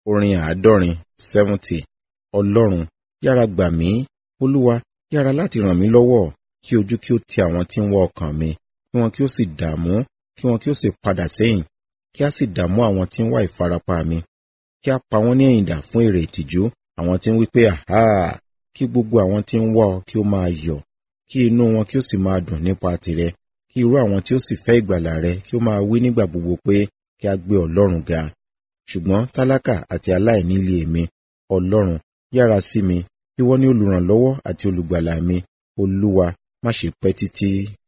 orin àádọ́rin seventy ọlọ́run yára gbà mí olúwa yára láti ràn mí lọ́wọ́ kí ojú kí ó ti àwọn tí ń wá ọkàn mi kí wọn kí ó sì dààmú kí wọn kí ó sì padà sẹ́yìn kí a sì dààmú àwọn tí ń wá ìfarapa mi kí a pa wọ́n ní ẹ̀yìn dà fún èrè ìtìjú àwọn tí ń wí pé àhá kí gbogbo àwọn tí ń wá ọ kí ó máa yọ̀ kí inú wọn kí ó sì máa dùn nípa tìrẹ kí irú àwọn tí ó sì fẹ́ ìgbàlà rẹ kí ó máa wí nígbà gbogbo pé kí a gbé ọlọ́run ga ṣùgbọ́n tálákà àti aláìní lé èmi ọlọ́run yára sí mi ìwọ ni olùrànlọ́wọ́ àti olùgbàlà mi olúwa má ṣe pẹ́ títí.